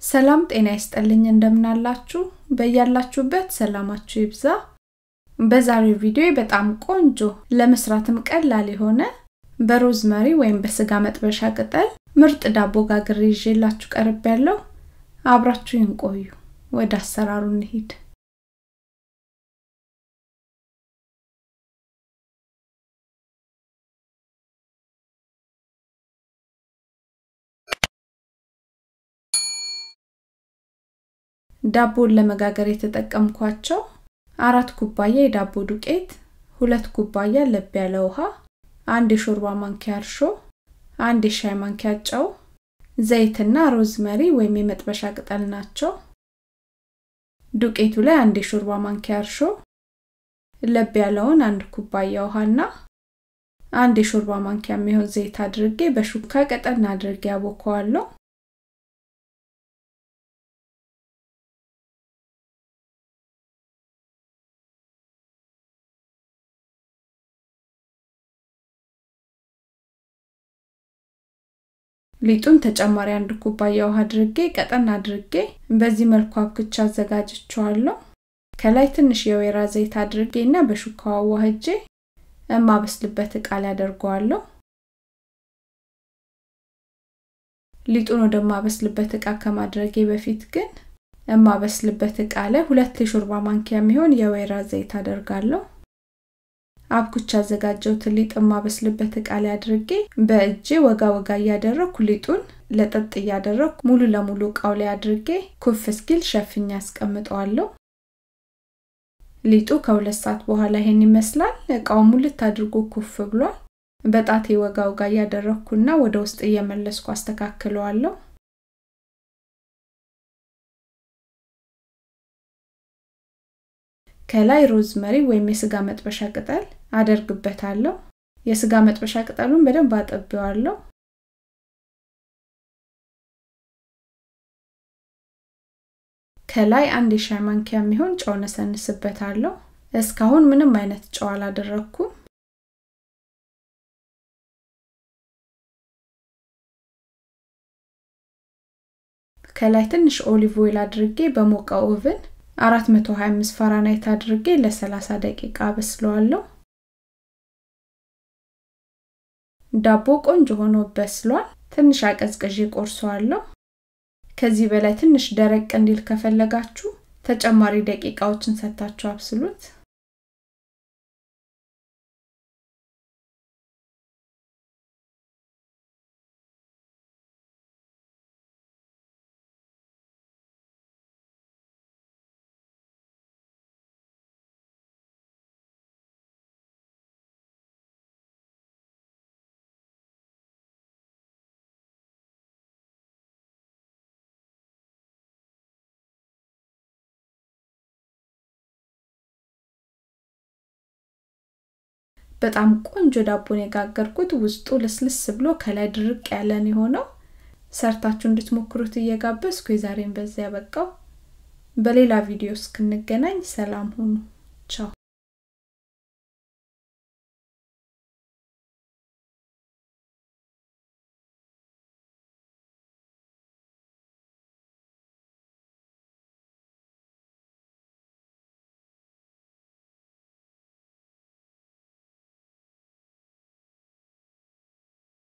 ሰላም ጤና ይስጠልኝ እንደምናላችሁ በያላችሁበት ሰላማችሁ ይብዛ በዛሬው ቪዲዮ በጣም ቆንጆ ለመስራትም ቀላል የሆነ በሮዝመሪ ወይም በስጋ መጥበሻ ቅጠል ምርጥ ዳቦ ጋግሬ ይዤላችሁ ቀርብ ያለው አብራችሁን ቆዩ ወደ አሰራሩ እንሂድ ዳቦን ለመጋገር የተጠቀምኳቸው አራት ኩባያ የዳቦ ዱቄት፣ ሁለት ኩባያ ለብ ያለ ውሃ፣ አንድ የሾርባ ማንኪያ እርሾ፣ አንድ የሻይ ማንኪያ ጨው፣ ዘይትና ሮዝመሪ ወይም የመጥበሻ ቅጠል ናቸው። ዱቄቱ ላይ አንድ የሾርባ ማንኪያ እርሾ፣ ለብ ያለውን አንድ ኩባያ ውሃና አንድ የሾርባ ማንኪያ የሚሆን ዘይት አድርጌ በሹካ ቀጠን አድርጌ አቦከዋለሁ። ሊጡን ተጨማሪ አንድ ኩባያ ውሃ አድርጌ ቀጠን አድርጌ በዚህ መልኩ አብክቻ አዘጋጅቸዋለሁ። ከላይ ትንሽ የወይራ ዘይት አድርጌ እና በሹካዋ አዋህጄ የማበስልበት እቃ ላይ አደርገዋለሁ። ሊጡን ወደማበስልበት እቃ ከማድረጌ በፊት ግን የማበስልበት እቃ ላይ ሁለት የሾርባ ማንኪያ የሚሆን የወይራ ዘይት አደርጋለሁ። አብኩቻ ያዘጋጀሁትን ሊጥ የማበስልበት እቃ ላይ አድርጌ በእጄ ወጋ ወጋ እያደረኩ ሊጡን ለጠጥ እያደረኩ ሙሉ ለሙሉ እቃው ላይ አድርጌ ኩፍ እስኪል ሸፍኛ ያስቀምጠዋለሁ። ሊጡ ከሁለት ሰዓት በኋላ ይሄን ይመስላል። እቃው ሙልት አድርጎ ኩፍ ብሏል። በጣቴ ወጋ ወጋ እያደረኩና ወደ ውስጥ እየመለስኩ አስተካክለዋለሁ። ከላይ ሮዝመሪ ወይም የስጋ መጥበሻ ቅጠል አደርግበታለሁ። የስጋ መጥበሻ ቅጠሉን በደንብ አጠቢዋለሁ። ከላይ አንድ የሻይ ማንኪያ የሚሆን ጨው ነሰንስበታለሁ። እስካሁን ምንም አይነት ጨው አላደረኩም። ከላይ ትንሽ ኦሊቭ ኦይል አድርጌ በሞቀ ኦቭን 425 ፋራናይት አድርጌ ለ30 ደቂቃ አበስለዋለሁ። ዳቦ ቆንጆ ሆኖ በስሏል። ትንሽ አቀዝቅዤ ቆርሰዋለሁ። ከዚህ በላይ ትንሽ ደረቅ እንዲል ከፈለጋችሁ ተጨማሪ ደቂቃዎችን ሰታችሁ አብስሉት። በጣም ቆንጆ ዳቦን የጋገርኩት ውስጡ ልስልስ ብሎ ከላይ ድርቅ ያለን የሆነው ሰርታችሁ እንድትሞክሩት እየጋበዝኩ የዛሬን በዚያ ያበቃው። በሌላ ቪዲዮ እስክንገናኝ ሰላም ሁኑ።